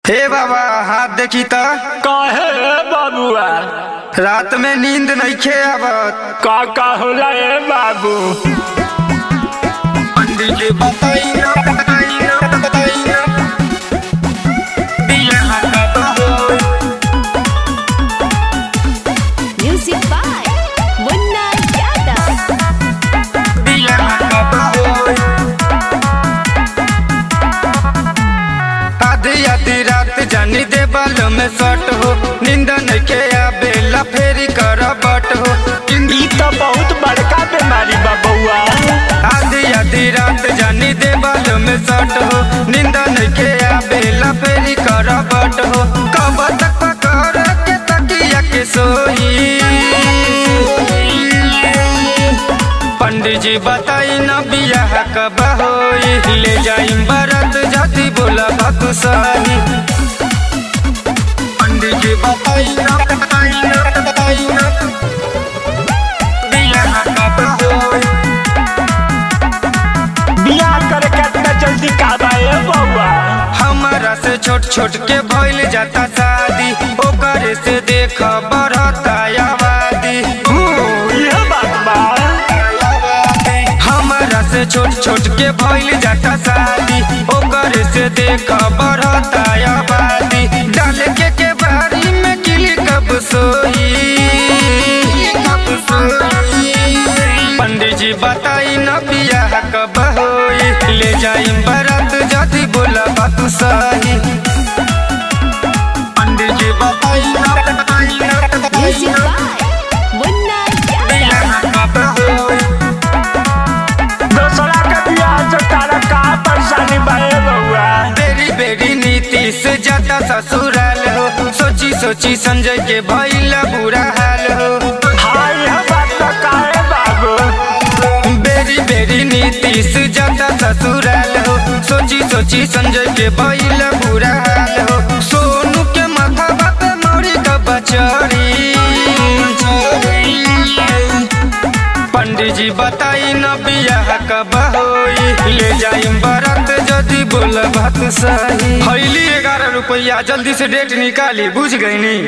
हे बाबा हाथ देखी त काहे रे बाबुआ रात में नींद नइखे आवत का का होला ए बाबू पंडित जी बताई ना बताई ना बताई ना बियाह कब होई Music by Munna Yadav. बियाह कब होई आधी आधी रात जानी दे बालों में सट हो नींद नइखे आवेला फेरी कर बट हो ई तो बहुत बड़का बीमारी बा बउआ आधी आधी रात जानी दे बालों में सट हो नींद नइखे आवेला फेरी कर बट हो कब तक पकड़ के तकिया के सोई पंडित जी बताई ना बियाह कब होई ले जाई बरत जाती बोला बात सही पंडित जी बताई ना बताई ना बताई ना बियाह कब होई बियाह करे कितना जल्दी का बा ए बउआ हमारा से छोट छोट के भइल जाता शादी ओकर से देख बढ़ता आबादी ये बात बा हमारा से छोट छोट के भइल जाता शादी ओकर से देख बढ़ता आबादी डाल के के बारी में किली कब सोई कब सोई पंडित जी बताई न बियाह कब होई ले जाई बरात जदी बोला बात सही पंडित जी बताई न बताई न बताई Music न by Munna Yadav. बियाह कब होई दूसरा के बियाह से तारा का परेशानी बा ए बउआ बेरी बेरी नीति से ज्यादा ससुराल हो सोची सोची संजय के भइला बुरा हाल हो हाय ये बात तो काहे बाबू बेरी बेरी नीति से ज्यादा ससुराल हो सोची सोची संजय के भइला बुरा हाल हो सोनू के माथा पे मौरी का बचड़ी पंडित जी बताई न बियाह कब होई ले जाई बरात जदी बोल बात सही हईली ग्यारह रुपया जल्दी से डेट निकाली बुझ गई नी